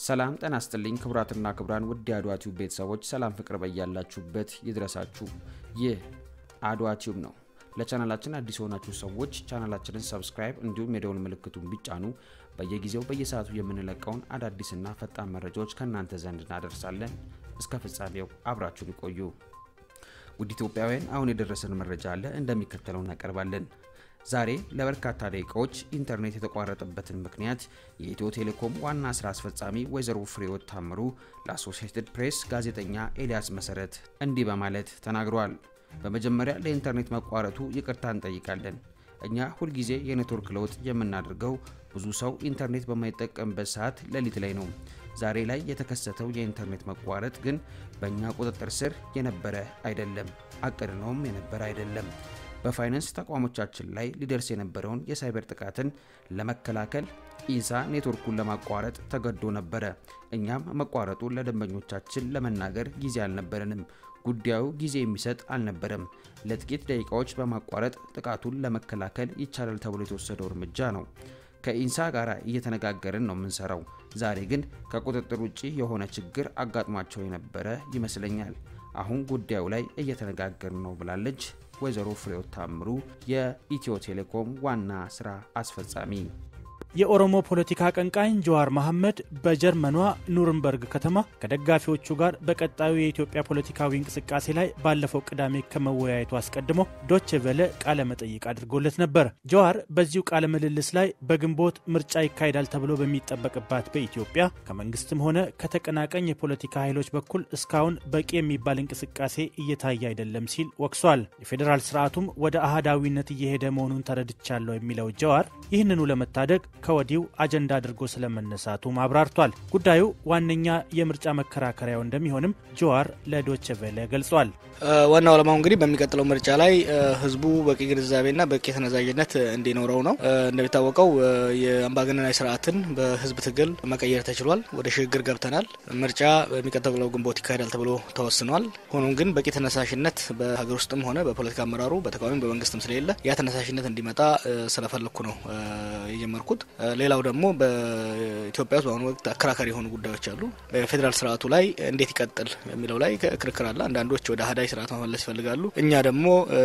ሰላም ጤና ይስጥልኝ ክቡራትና ክቡራን ውድ የአድዋ ቲዩብ ቤተሰቦች ሰላም ፍቅር በያላችሁበት ይድረሳችሁ። ይህ አድዋ ቲዩብ ነው። ለቻናላችን አዲስ የሆናችሁ ሰዎች ቻናላችንን ሰብስክራይብ እንዲሁም የደውል ምልክቱን ቢጫኑ በየጊዜው በየሰዓቱ የምንለቀውን አዳዲስና ፈጣን መረጃዎች ከእናንተ ዘንድ እናደርሳለን። እስከ ፍጻሜው አብራችሁን ይቆዩ። ውድ ኢትዮጵያውያን አሁን የደረሰን መረጃ አለ፣ እንደሚከተለው እናቀርባለን። ዛሬ ለበርካታ ደቂቃዎች ኢንተርኔት የተቋረጠበትን ምክንያት የኢትዮ ቴሌኮም ዋና ስራ አስፈጻሚ ወይዘሮ ፍሬሕይወት ታምሩ ለአሶሲየትድ ፕሬስ ጋዜጠኛ ኤልያስ መሰረት እንዲህ በማለት ተናግረዋል። በመጀመሪያ ለኢንተርኔት መቋረጡ ይቅርታ እንጠይቃለን። እኛ ሁልጊዜ የኔትወርክ ለውጥ የምናደርገው ብዙ ሰው ኢንተርኔት በማይጠቀምበት ሰዓት ሌሊት ላይ ነው። ዛሬ ላይ የተከሰተው የኢንተርኔት መቋረጥ ግን በእኛ ቁጥጥር ስር የነበረ አይደለም፣ አቅድነውም የነበረ አይደለም። በፋይናንስ ተቋሞቻችን ላይ ሊደርስ የነበረውን የሳይበር ጥቃትን ለመከላከል ኢንሳ ኔትወርኩን ለማቋረጥ ተገዶ ነበረ። እኛም መቋረጡን ለደንበኞቻችን ለመናገር ጊዜ አልነበረንም። ጉዳዩ ጊዜ የሚሰጥ አልነበረም። ለጥቂት ደቂቃዎች በማቋረጥ ጥቃቱን ለመከላከል ይቻላል ተብሎ የተወሰደው እርምጃ ነው። ከኢንሳ ጋር እየተነጋገርን ነው የምንሰራው። ዛሬ ግን ከቁጥጥር ውጭ የሆነ ችግር አጋጥሟቸው የነበረ ይመስለኛል። አሁን ጉዳዩ ላይ እየተነጋገርን ነው ብላለች ወይዘሮ ፍሬሕይወት ታምሩ የኢትዮ ቴሌኮም ዋና ስራ አስፈጻሚ። የኦሮሞ ፖለቲካ አቀንቃኝ ጀዋር መሐመድ በጀርመኗ ኑርንበርግ ከተማ ከደጋፊዎቹ ጋር በቀጣዩ የኢትዮጵያ ፖለቲካዊ እንቅስቃሴ ላይ ባለፈው ቅዳሜ ከመወያየቱ አስቀድሞ ዶቼ ቬለ ቃለ መጠይቅ አድርጎለት ነበር። ጀዋር በዚሁ ቃለ ምልልስ ላይ በግንቦት ምርጫ ይካሄዳል ተብሎ በሚጠበቅባት በኢትዮጵያ ከመንግስትም ሆነ ከተቀናቃኝ የፖለቲካ ኃይሎች በኩል እስካሁን በቂ የሚባል እንቅስቃሴ እየታየ አይደለም ሲል ወቅሷል። የፌዴራል ስርዓቱም ወደ አህዳዊነት እየሄደ መሆኑን ተረድቻለሁ የሚለው ጀዋር ይህንኑ ለመታደግ ከወዲሁ አጀንዳ አድርጎ ስለመነሳቱም አብራርቷል። ጉዳዩ ዋነኛ የምርጫ መከራከሪያው እንደሚሆንም ጀዋር ለዶቼ ቬለ ገልጿል። ዋናው ዓላማው እንግዲህ በሚቀጥለው ምርጫ ላይ ህዝቡ በቂ ግንዛቤና በቂ ተነዛዥነት እንዲኖረው ነው። እንደሚታወቀው የአምባገነናዊ ስርዓትን በህዝብ ትግል መቀየር ተችሏል። ወደ ሽግግር ገብተናል። ምርጫ በሚቀጥለው ግንቦት ይካሄዳል ተብሎ ተወስኗል። ሆኖም ግን በቂ ተነሳሽነት በሀገር ውስጥም ሆነ በፖለቲካ አመራሩ በተቃዋሚ በመንግስትም ስለሌለ ያ ተነሳሽነት እንዲመጣ ስለፈለግኩ ነው የጀመርኩት። ሌላው ደግሞ በኢትዮጵያ ውስጥ በአሁኑ ወቅት አከራካሪ የሆኑ ጉዳዮች አሉ። በፌዴራል ስርዓቱ ላይ እንዴት ይቀጥል የሚለው ላይ ክርክር አለ። አንዳንዶች ወደ አህዳዊ ስርዓት መመለስ ይፈልጋሉ። እኛ ደግሞ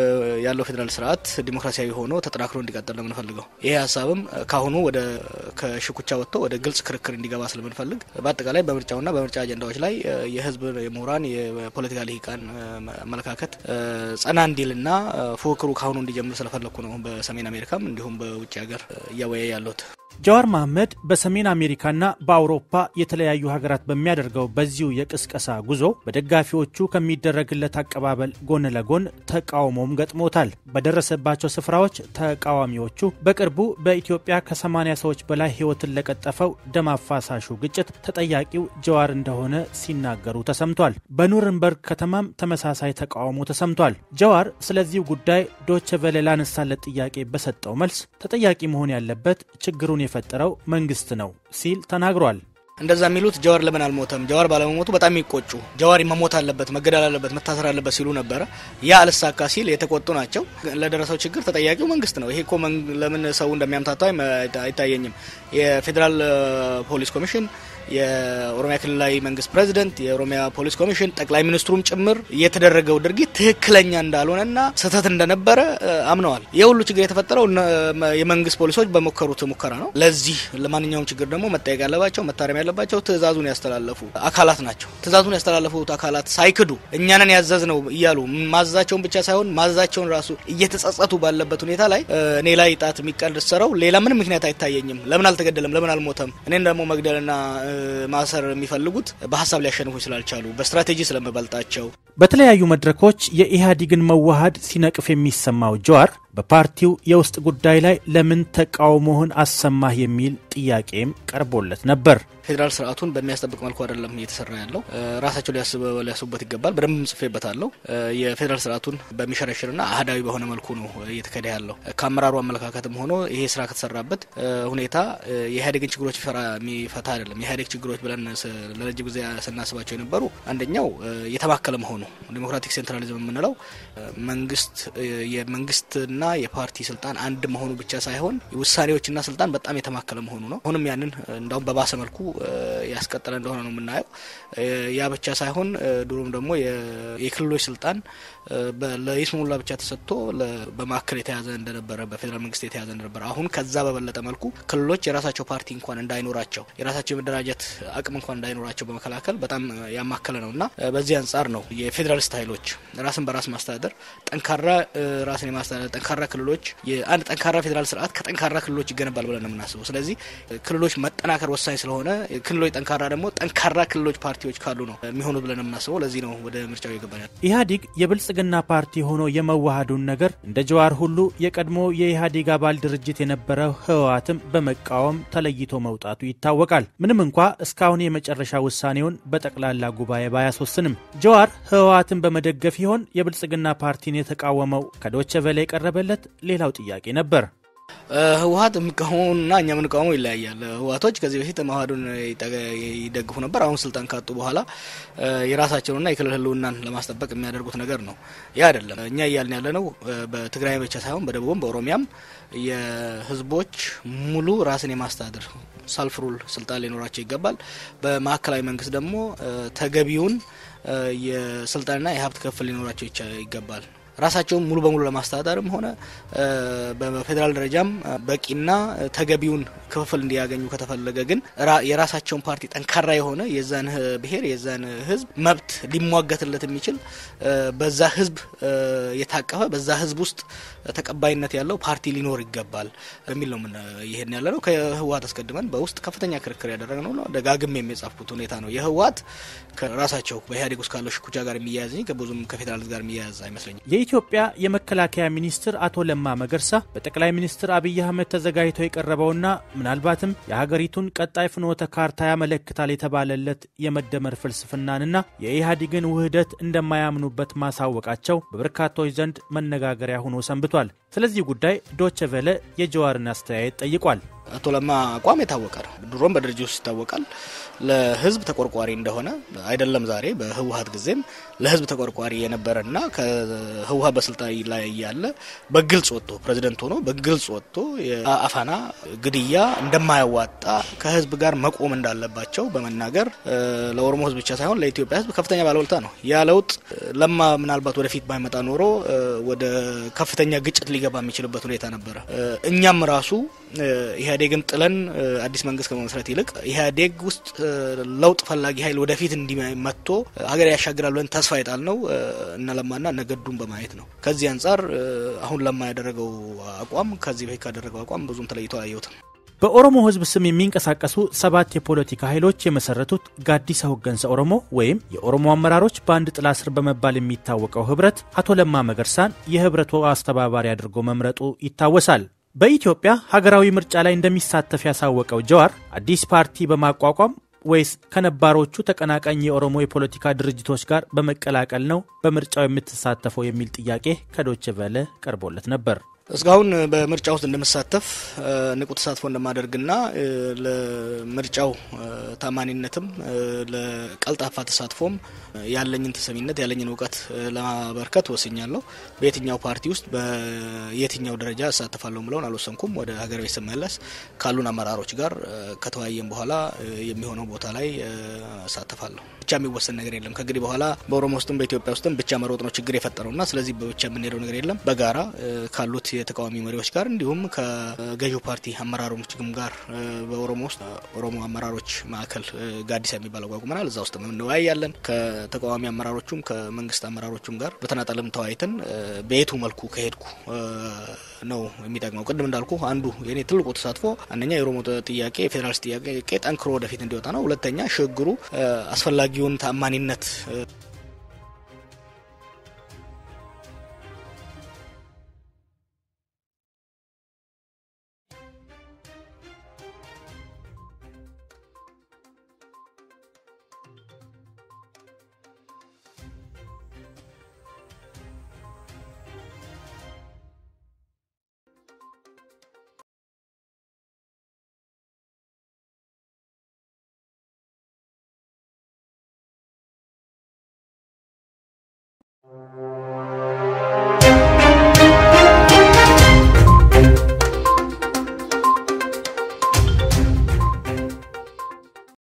ያለው ፌዴራል ስርዓት ዲሞክራሲያዊ ሆኖ ተጠናክሮ እንዲቀጥል ነው የምንፈልገው። ይሄ ሀሳብም ካሁኑ ወደ ከሽኩቻ ወጥቶ ወደ ግልጽ ክርክር እንዲገባ ስለምንፈልግ በአጠቃላይ በምርጫውና በምርጫ አጀንዳዎች ላይ የህዝብ የምሁራን የፖለቲካ ልሂቃን አመለካከት ጸና እንዲልና ፉክክሩ ካሁኑ እንዲጀምር ስለፈለግኩ ነው በሰሜን አሜሪካም እንዲሁም በውጭ ሀገር እያወያየ ያለሁት። ጀዋር መሐመድ በሰሜን አሜሪካና በአውሮፓ የተለያዩ ሀገራት በሚያደርገው በዚሁ የቅስቀሳ ጉዞ በደጋፊዎቹ ከሚደረግለት አቀባበል ጎን ለጎን ተቃውሞም ገጥሞታል። በደረሰባቸው ስፍራዎች ተቃዋሚዎቹ በቅርቡ በኢትዮጵያ ከ80 ሰዎች በላይ ሕይወትን ለቀጠፈው ደም አፋሳሹ ግጭት ተጠያቂው ጀዋር እንደሆነ ሲናገሩ ተሰምቷል። በኑርንበርግ ከተማም ተመሳሳይ ተቃውሞ ተሰምቷል። ጀዋር ስለዚሁ ጉዳይ ዶቼ ቬለ ላነሳለት ጥያቄ በሰጠው መልስ ተጠያቂ መሆን ያለበት ችግሩን የፈጠረው መንግስት ነው ሲል ተናግሯል። እንደዛ የሚሉት ጀዋር ለምን አልሞተም፣ ጀዋር ባለመሞቱ በጣም የሚቆጩ ጀዋር መሞት አለበት፣ መገደል አለበት፣ መታሰር አለበት ሲሉ ነበረ። ያ አልሳካ ሲል የተቆጡ ናቸው። ለደረሰው ችግር ተጠያቂው መንግስት ነው። ይሄ እኮ ለምን ሰው እንደሚያምታታው አይታየኝም። የፌዴራል ፖሊስ ኮሚሽን የኦሮሚያ ክልላዊ መንግስት ፕሬዚደንት፣ የኦሮሚያ ፖሊስ ኮሚሽን፣ ጠቅላይ ሚኒስትሩም ጭምር የተደረገው ድርጊት ትክክለኛ እንዳልሆነና ስህተት እንደነበረ አምነዋል። ይህ ሁሉ ችግር የተፈጠረው የመንግስት ፖሊሶች በሞከሩት ሙከራ ነው። ለዚህ ለማንኛውም ችግር ደግሞ መጠየቅ ያለባቸው መታረም ያለባቸው ትዕዛዙን ያስተላለፉ አካላት ናቸው። ትዕዛዙን ያስተላለፉት አካላት ሳይክዱ እኛንን ያዘዝ ነው እያሉ ማዘዛቸውን ብቻ ሳይሆን ማዘዛቸውን ራሱ እየተጸጸቱ ባለበት ሁኔታ ላይ እኔ ላይ ጣት የሚቀሰረው ሌላ ምንም ምክንያት አይታየኝም። ለምን አልተገደለም? ለምን አልሞተም? እኔን ደግሞ መግደልና ማሰር የሚፈልጉት በሀሳብ ሊያሸንፉ ስላልቻሉ በስትራቴጂ ስለመበልጣቸው በተለያዩ መድረኮች የኢህአዴግን መዋሃድ ሲነቅፍ የሚሰማው ጀዋር በፓርቲው የውስጥ ጉዳይ ላይ ለምን ተቃውሞህን አሰማህ የሚል ጥያቄም ቀርቦለት ነበር። ፌዴራል ስርዓቱን በሚያስጠብቅ መልኩ አይደለም እየተሰራ ያለው። ራሳቸው ሊያስቡበት ይገባል። በደንብ ጽፌበታለሁ። የፌዴራል ስርዓቱን በሚሸረሽርና አህዳዊ በሆነ መልኩ ነው እየተካሄደ ያለው። ከአመራሩ አመለካከትም ሆኖ ይሄ ስራ ከተሰራበት ሁኔታ የኢህአዴግን ችግሮች የሚፈታ አይደለም። የኢህአዴግ ችግሮች ብለን ለረጅም ጊዜ ስናስባቸው የነበሩ አንደኛው የተማከለ መሆኑ ዲሞክራቲክ ሴንትራሊዝም የምንለው መንግስት የመንግስትና የህዝብና የፓርቲ ስልጣን አንድ መሆኑ ብቻ ሳይሆን ውሳኔዎችና ስልጣን በጣም የተማከለ መሆኑ ነው። አሁንም ያንን እንዳውም በባሰ መልኩ ያስቀጠለ እንደሆነ ነው የምናየው። ያ ብቻ ሳይሆን ድሮም ደግሞ የክልሎች ስልጣን ለይስሙላ ብቻ ተሰጥቶ በማዕከል የተያዘ እንደነበረ በፌዴራል መንግስት የተያዘ እንደነበረ አሁን ከዛ በበለጠ መልኩ ክልሎች የራሳቸው ፓርቲ እንኳን እንዳይኖራቸው የራሳቸው የመደራጀት አቅም እንኳን እንዳይኖራቸው በመከላከል በጣም ያማከለ ነው እና በዚህ አንጻር ነው የፌዴራሊስት ኃይሎች ራስን በራስ ማስተዳደር ጠንካራ ራስን የማስተዳደር ጠንካራ ክልሎች የአንድ ጠንካራ ፌዴራል ስርዓት ከጠንካራ ክልሎች ይገነባል ብለን ነው የምናስበው። ስለዚህ ክልሎች መጠናከር ወሳኝ ስለሆነ ክልሎች ጠንካራ ደግሞ ጠንካራ ክልሎች ፓርቲዎች ካሉ ነው የሚሆኑት ብለን ነው የምናስበው። ለዚህ ነው ወደ ምርጫው ይገባኛል። ኢህአዴግ የብልጽግና ፓርቲ ሆኖ የመዋሃዱን ነገር እንደ ጀዋር ሁሉ የቀድሞ የኢህአዴግ አባል ድርጅት የነበረው ህወሓትም በመቃወም ተለይቶ መውጣቱ ይታወቃል። ምንም እንኳ እስካሁን የመጨረሻ ውሳኔውን በጠቅላላ ጉባኤ ባያስወስንም ጀዋር ህወሓትን በመደገፍ ይሆን የብልጽግና ፓርቲን የተቃወመው? ከዶቸ ቬለ የቀረበለት ሌላው ጥያቄ ነበር። ህወሀት የሚቃወሙና እኛ የምንቃወመው ይለያያል። ህወሀቶች ከዚህ በፊት መዋሃዱን ይደግፉ ነበር። አሁን ስልጣን ካጡ በኋላ የራሳቸውንና የክልል ህልውናን ለማስጠበቅ የሚያደርጉት ነገር ነው። ያ አይደለም። እኛ እያልን ያለ ነው በትግራይ ብቻ ሳይሆን በደቡብም በኦሮሚያም የህዝቦች ሙሉ ራስን የማስተዳደር ሰልፍ ሩል ስልጣን ሊኖራቸው ይገባል። በማዕከላዊ መንግስት ደግሞ ተገቢውን የስልጣንና የሀብት ክፍል ሊኖራቸው ይገባል። ራሳቸውን ሙሉ በሙሉ ለማስተዳደርም ሆነ በፌዴራል ደረጃም በቂና ተገቢውን ክፍፍል እንዲያገኙ ከተፈለገ ግን የራሳቸውን ፓርቲ ጠንካራ የሆነ የዛን ብሔር የዛን ህዝብ መብት ሊሟገትለት የሚችል በዛ ህዝብ የታቀፈ በዛ ህዝብ ውስጥ ተቀባይነት ያለው ፓርቲ ሊኖር ይገባል በሚል ነው ይሄን ያለ ነው። ከህወሀት አስቀድመን በውስጥ ከፍተኛ ክርክር ያደረግነው ነው። ደጋግም የሚጻፍኩት ሁኔታ ነው። የህወሀት ከራሳቸው በኢህአዴግ ውስጥ ካለው ሽኩቻ ጋር የሚያያዝ እንጂ ብዙም ከፌዴራል ጋር የሚያያዝ አይመስለኝም። የኢትዮጵያ የመከላከያ ሚኒስትር አቶ ለማ መገርሳ በጠቅላይ ሚኒስትር አብይ አህመድ ተዘጋጅቶ የቀረበውና ምናልባትም የሀገሪቱን ቀጣይ ፍኖተ ካርታ ያመለክታል የተባለለት የመደመር ፍልስፍናንና የኢህአዴግን ውህደት እንደማያምኑበት ማሳወቃቸው በበርካቶች ዘንድ መነጋገሪያ ሆኖ ሰንብቷል። ስለዚህ ጉዳይ ዶቸ ቬለ የጀዋርን አስተያየት ጠይቋል። አቶ ለማ አቋም የታወቀ ነው። ድሮም በድርጅት ውስጥ ይታወቃል። ለህዝብ ተቆርቋሪ እንደሆነ አይደለም ዛሬ በህወሀት ጊዜም ለህዝብ ተቆርቋሪ የነበረና ከህወሀት በስልጣን ላይ ያለ በግልጽ ወጥቶ ፕሬዚደንት ሆኖ በግልጽ ወጥቶ የአፋና ግድያ እንደማያዋጣ ከህዝብ ጋር መቆም እንዳለባቸው በመናገር ለኦሮሞ ህዝብ ብቻ ሳይሆን ለኢትዮጵያ ህዝብ ከፍተኛ ባለውለታ ነው። ያ ለውጥ ለማ ምናልባት ወደፊት ባይመጣ ኖሮ ወደ ከፍተኛ ግጭት ሊገባ የሚችልበት ሁኔታ ነበረ። እኛም ራሱ ኢህአዴግን ጥለን አዲስ መንግስት ከመመስረት ይልቅ ኢህአዴግ ውስጥ ለውጥ ፈላጊ ኃይል ወደፊት እንዲመጥቶ ሀገር ያሻግራል ብለን ተስፋ የጣል ነው እነ ለማና እነ ገዱን በማየት ነው። ከዚህ አንጻር አሁን ለማ ያደረገው አቋም ከዚህ በፊት ካደረገው አቋም ብዙም ተለይቶ አላየሁትም። በኦሮሞ ህዝብ ስም የሚንቀሳቀሱ ሰባት የፖለቲካ ኃይሎች የመሰረቱት ጋዲሳ ሆገንሳ ኦሮሞ ወይም የኦሮሞ አመራሮች በአንድ ጥላ ስር በመባል የሚታወቀው ህብረት አቶ ለማ መገርሳን የህብረቱ አስተባባሪ አድርጎ መምረጡ ይታወሳል። በኢትዮጵያ ሀገራዊ ምርጫ ላይ እንደሚሳተፍ ያሳወቀው ጀዋር አዲስ ፓርቲ በማቋቋም ወይስ ከነባሮቹ ተቀናቃኝ የኦሮሞ የፖለቲካ ድርጅቶች ጋር በመቀላቀል ነው በምርጫው የምትሳተፈው የሚል ጥያቄ ከዶቼ ቬለ ቀርቦለት ነበር። እስካሁን በምርጫ ውስጥ እንደምሳተፍ ንቁ ተሳትፎ እንደማደርግና ለምርጫው ታማኒነትም ለቀልጣፋ ተሳትፎም ያለኝን ተሰሚነት ያለኝን እውቀት ለማበርከት ወስኛለሁ። በየትኛው ፓርቲ ውስጥ በየትኛው ደረጃ እሳተፋለሁ ብለውን አልወሰንኩም። ወደ ሀገር ቤት ስመለስ ካሉን አመራሮች ጋር ከተወያየን በኋላ የሚሆነው ቦታ ላይ እሳተፋለሁ። ብቻ የሚወሰን ነገር የለም። ከእንግዲህ በኋላ በኦሮሞ ውስጥም በኢትዮጵያ ውስጥም ብቻ መሮጥ ነው ችግር የፈጠረውና ስለዚህ በብቻ የምንሄደው ነገር የለም። በጋራ ካሉት የተቃዋሚ መሪዎች ጋር እንዲሁም ከገዢው ፓርቲ አመራሮችም ጋር በኦሮሞ ውስጥ ኦሮሞ አመራሮች ማዕከል ጋዲሳ የሚባል አቋቁመናል። እዛ ውስጥ እንወያያለን። ከተቃዋሚ አመራሮቹም ከመንግስት አመራሮቹም ጋር በተናጠልም ተወያይተን በየቱ መልኩ ከሄድኩ ነው የሚጠቅመው። ቅድም እንዳልኩ አንዱ የኔ ትልቁ ተሳትፎ አንደኛ የኦሮሞ ጥያቄ የፌዴራሊስት ጥያቄ ጠንክሮ ወደፊት እንዲወጣ ነው። ሁለተኛ ሽግግሩ አስፈላጊውን ታማኒነት